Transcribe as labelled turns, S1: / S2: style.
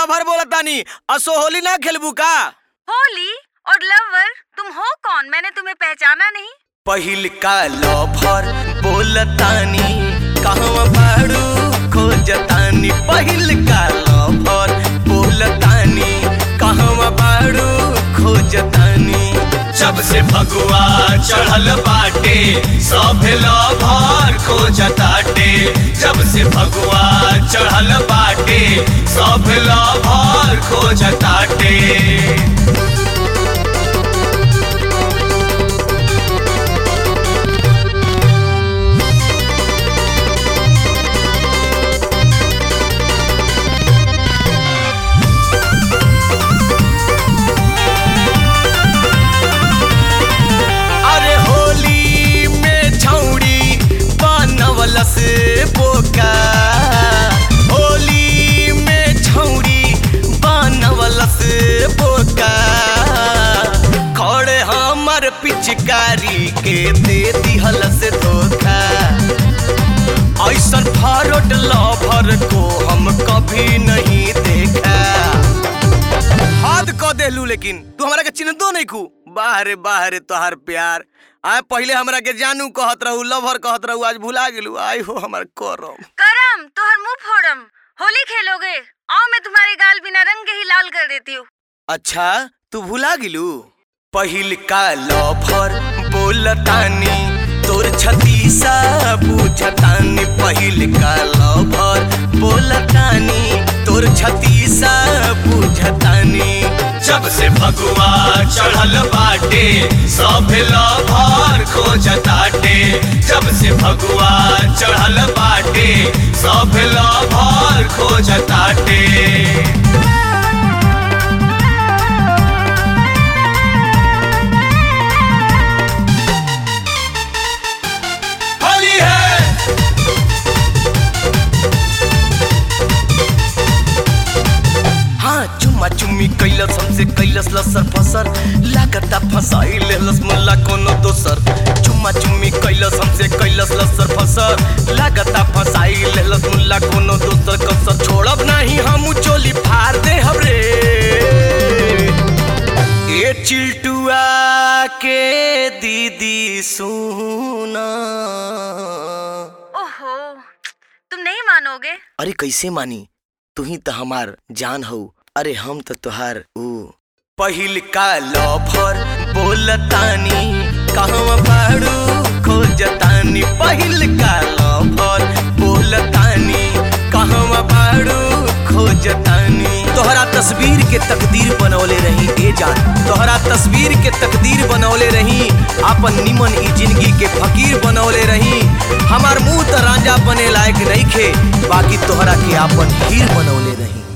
S1: lover बोला तानी असो होली ना खेलबू का
S2: होली और लवर तुम हो कौन मैंने तुम्हें पहचाना नहीं
S1: पहिल का लवर बोलतानी कहवा बाड़ू खोजतानी पहिल का लवर बोलतानी कहवा बाड़ू खोजतानी
S3: जब से भगवा चढ़ल बाटे सब लभर खोजताटे जब से भगवा चढ़ल बाटे सब लभर खोजताटे
S1: अरे होली में छौड़ी बनवल से बोका होली में छौड़ी बनवल से बोका खड़े हमर पिचकारी के दे दिहल से धोखा ऐसन फरोट लभर को हम कभी नहीं देखा हद क देलू लेकिन तू हमरा के चिन्हतो नहीं खू बाहरे बाहरे तोहार प्यार आय पहले हमरा के जानू कहत रहू लवर कहत रहू आज भुला गेलू आई हो हमर करम
S2: करम तोहर मुंह फोड़म होली खेलोगे आओ मैं तुम्हारे गाल बिना रंग के ही लाल कर देती हूँ
S1: अच्छा तू भुला गेलू पहिल का लवर बोलतानी तोर छतीसा बुझतानी पहिल का लवर बोलतानी तोर छतीसा बुझतानी
S3: जब से भगवा चढ़ल बाटे सब लभर खोजताटे जब से भगवा चढ़ल बाटे सब लभर खोजताटे होली है
S1: हाँ चुम्मा चुम्मी कैलस हमसे कैलस लसर फसर लागता फसाई लेलस मुल्ला कोनो दोसर चुम्मा चुम्मी कैलस हमसे कैलस लसर फसर लागता फसाई लेलस मुल्ला कोनो दोसर कसर छोड़ब नहीं हम चोली फाड़ दे हमरे ए चिल्टुआ के दीदी सुना
S2: ओहो तुम नहीं मानोगे
S1: अरे कैसे मानी तू ही तो हमार जान हो अरे हम तो तुहार ऊ पहिल का लवर बोलतानी कहवा बाड़ू खोजतानी पहिल का लवर बोलतानी कहवा बाड़ू खोजतानी तोहरा तस्वीर के तकदीर बनौले रही ए जान तोहरा तस्वीर के तकदीर बनौले रही आपन निमन ई जिंदगी के फकीर बनौले रही हमार मुंह त रांझा बने लायक नहीं खे बाकी तोहरा के आपन हीर बनौले रही